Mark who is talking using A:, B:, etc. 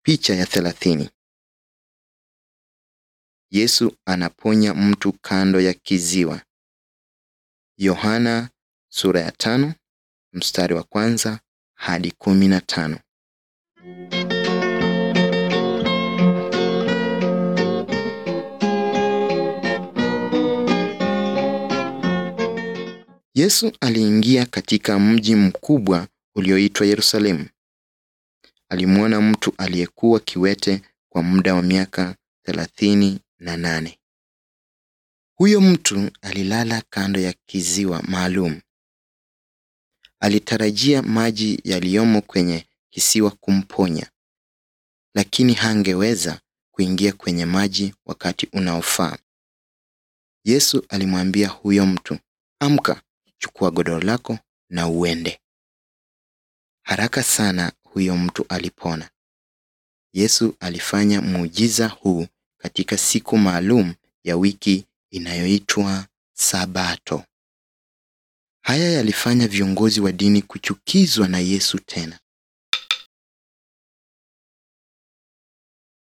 A: Picha ya thelathini. Yesu anaponya mtu kando ya kiziwa. Yohana sura ya tano mstari wa kwanza hadi kumi na tano. Yesu aliingia katika mji mkubwa ulioitwa Yerusalemu. Alimwona mtu aliyekuwa kiwete kwa muda wa miaka thelathini na nane. Huyo mtu alilala kando ya kiziwa maalum. Alitarajia maji yaliyomo kwenye kisiwa kumponya, lakini hangeweza kuingia kwenye maji wakati unaofaa. Yesu alimwambia huyo mtu, amka, chukua godoro lako na uende. Haraka sana huyo mtu alipona. Yesu alifanya muujiza huu katika siku maalum ya wiki inayoitwa Sabato. Haya yalifanya viongozi wa dini kuchukizwa na Yesu tena.